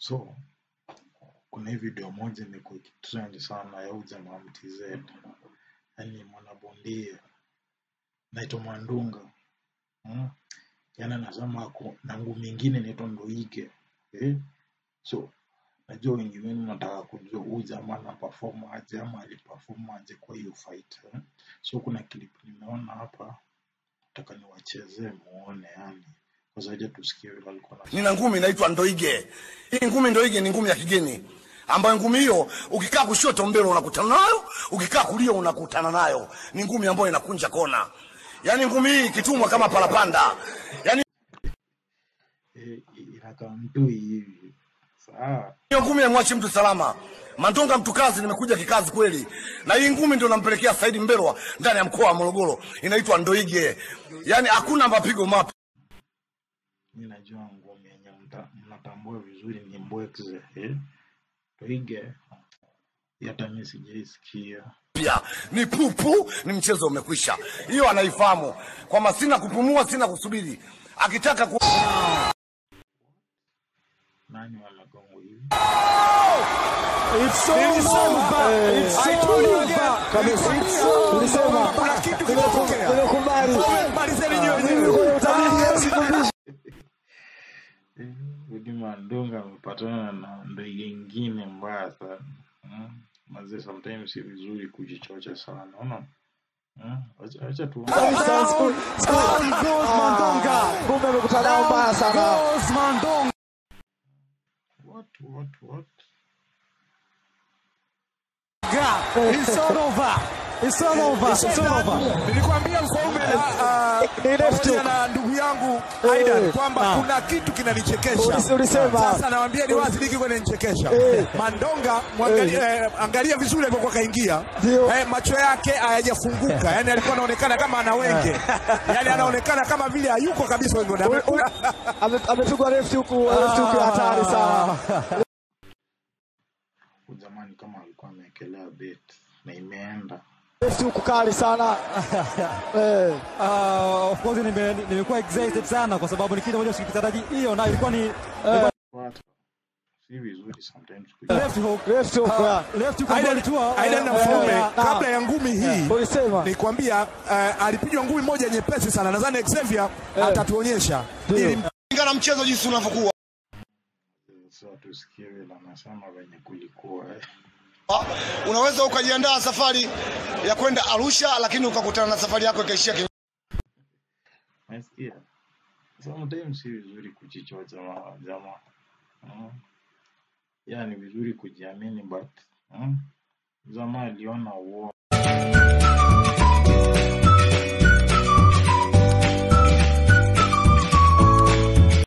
So kuna hii video moja imekuwa ikitrend sana ya huyu jamaa MTZ, yaani mwanabondia naitwa Mandunga mm. Yaani anasema ako na ngumi ingine inaitwa Ndoike eh? So najua wengi wenu nataka kujua huyu jamaa ana perform aje ama aliperform aje kwa hiyo fight eh? So kuna clip nimeona hapa, nataka niwachezee muone yani, kwa zaidi tusikie vile alikuwa na nina ngumi inaitwa Ndoige. Hii ngumi Ndoige ni ngumi ya kigeni ambayo ngumi hiyo ukikaa kushoto mbele unakutana nayo, ukikaa kulia unakutana nayo. Ni ngumi ambayo inakunja kona, yaani ngumi hii ikitumwa kama parapanda, yaani eh, inakaa mtui hivi saa hiyo ngumi haimwachi mtu salama. Mandonga mtu kazi, nimekuja kikazi kweli, na hii ngumi ndio nampelekea Saidi Mbelwa ndani ya mkoa wa Morogoro, inaitwa Ndoige. Yaani hakuna mapigo mapya. mi najua ngumi yenye mta- mnatambua vizuri ni Mbwekze eh? Toige hata mi sijaisikia pia ni pupu, ni mchezo umekwisha. Hiyo anaifahamu kwamba sina kupumua, sina kusubiri. Akitaka ku... nani wamegongwa hivi It's over. It's over. Kabisa. Tulisema Kuna kitu Nimeku- kimetokea. nimekubali. Malizeni Mimi nyewe kwenye utabiri sikumbisha. Eh, Rudi Mandonga amepatana na ndege ingine mbaya sana mm. Mazee, sometimes si vizuri kujichocha sana unaona mm. Acha- acha tu Kabisa, siku- siku- Ah, kumbe amekutana nao mbaya sana. what what what It's all over. It's all over. It's all over. Nilikwambia Mfaume na ah, Ni left pamoja hook. na ndugu yangu Eh, Aidan kwamba ah. kuna kitu kinanichekesha. Ulise- ulisema. Sasa nawaambia ni wazi hiki kinanichekesha. Eh. Mandonga mwangalia, eh, angalia vizuri alipokuwa kaingia. Ndio. Eh, macho yake hayajafunguka. Yaani alikuwa anaonekana kama ana wenge. Yaani anaonekana kama vile hayuko kabisa wenge. Ule- ule- ame- Amepigwa left huku, left huku ya hatari sana. Huyu jamani kama alikuwa ameekelea bet na imeenda Left huku kali sana. Eh, Uh, of course nime- nimekuwa excited sana kwa sababu ni kitu ambacho sikitaraji. Hiyo nayo ilikuwa ni What? si vizuri sometimes kuja left hook, left hook. ya. left hook ambayo Aidan alitua Aidan na eh, Mfaume eh, kabla ya ngumi hii Ulisema. nikwambia uh, alipigwa ngumi moja nyepesi sana. Nadhani Xavier atatuonyesha. Ndio. Ili Kulingana na mchezo jinsi unavyokuwa. so tusikie vile anasema venye kulikuwa eh. Unaweza ukajiandaa safari ya kwenda Arusha, lakini ukakutana na safari yako ikaishia ki... Nasikia sometimes si vizuri kujichocha ma- jamaa mm. Yeah, ni vizuri kujiamini but mm. jamaa aliona uo